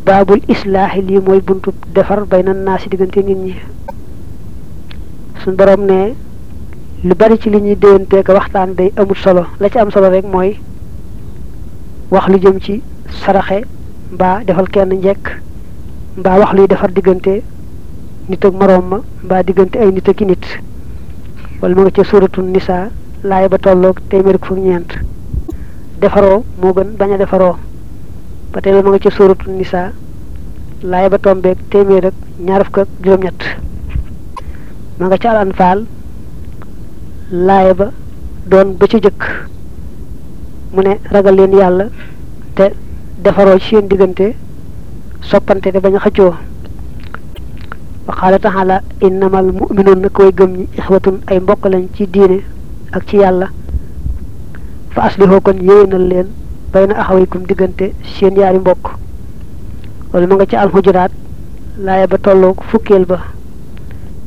baabul islaahi lii mooy buntu defar bay na naa si diggante nit ñi suñ borom ne lu bari ci li ñuy déwantee ko waxtaan day amul solo la ci am solo rek mooy wax lu jëm ci saraxe mbaa defal kenn njekk mbaa wax luy defar diggante nit ak moroom ma mbaa diggante ay nit ak i nit wala ma nga ca suuratu nisaa laay ba tolloog téeméer ko fukk ñeent defaroo moo gën bañ a defaroo ba tey ma nga ca suuratu nisaa laay ba tombeeg téeméer ak ñaar fukk ak juróom-ñett ma nga ca al anfaal laay ba doon ba ca jëkk mu ne ragal leen yàlla te defaroo ci seen diggante soppante te bañ a xëccoo wa qaala taala innamal mu'minuun na koy gëm ñi ixwatun ay mbokk lañ ci diine ak ci yàlla fa aslihoo kon yéwénal leen bay na axawaykum diggante seen yaari mbokk wala ma nga ca alxujuraat laaya ba tolloog fukkeel ba